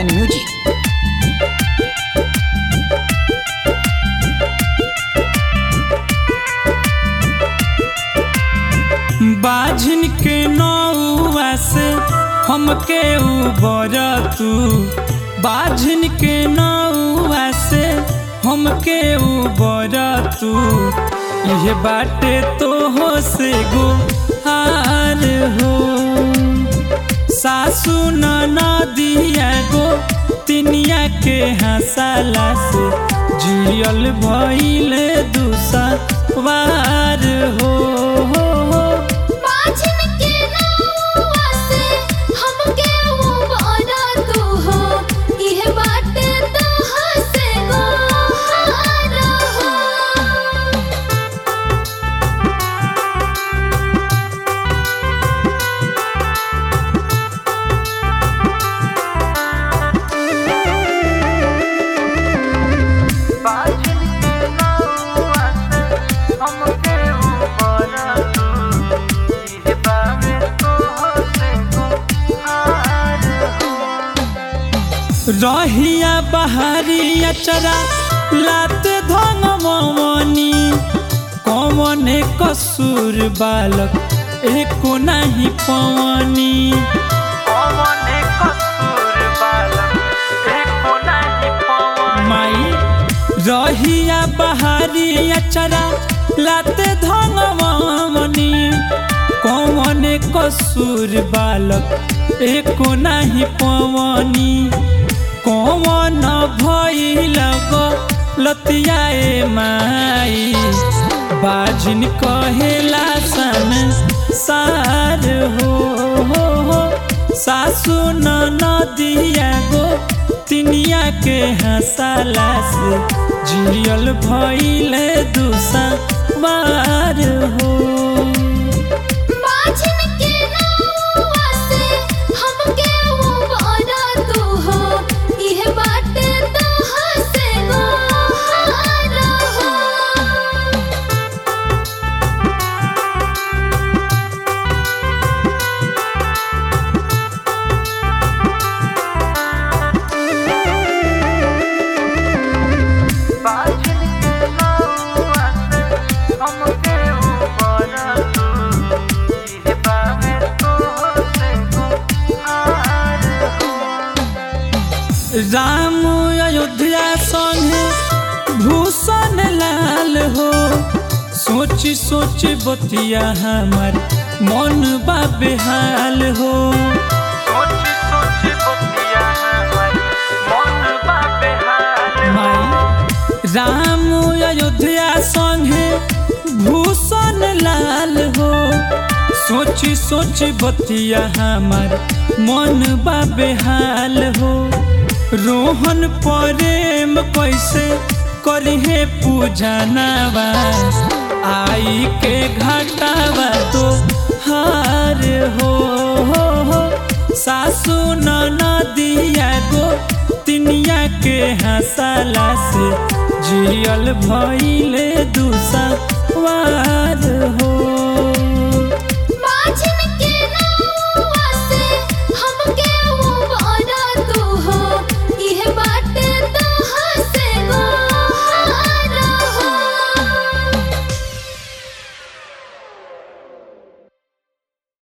and Music. बाझिन के नौआ से हमके उबर तू बाझिन के नौआ से हमके उबर तू यह बाटे तो हो से गो हार हो सासू नदिया गो तिनिया के हंसाला से जियल भइल दूसा वार हो, हो, हो। बाझिन के नौआ से हमके उबारा तू हो इह बाटे तोहा से गोहार हो रहिया बहारिया चरा लाते धन ममनी कमने कसूर बालक एको नाही पवनी माई रहिया बहारिया चरा लाते धन ममनी कमने कसूर बालक एको नाही पवनी कौन भइल लतियाए माई बाजिन कहेला सन सार हो, हो, हो सासू नदिया गो तिनिया के हंसाला से जियल भइल दूसा बार हो बाझिन के नौआ से हमके उबारा तू हो इह बाटे तोहा से गोहार हो राम अयोध्या संगे भूषण लाल हो सोची सोची बतिया हमार मन बा बेहाल हो माई राम अयोध्या संगे भूषण लाल हो सोची सोची बतिया हमार मन बा बेहाल हो रोहन प्रेम कैसे करिहे पूजनवा आई के घाटावा तो हार हो, हो, हो सासू नदिया गो तिनिया के हंसाला से जियल भइले दूसा वार हो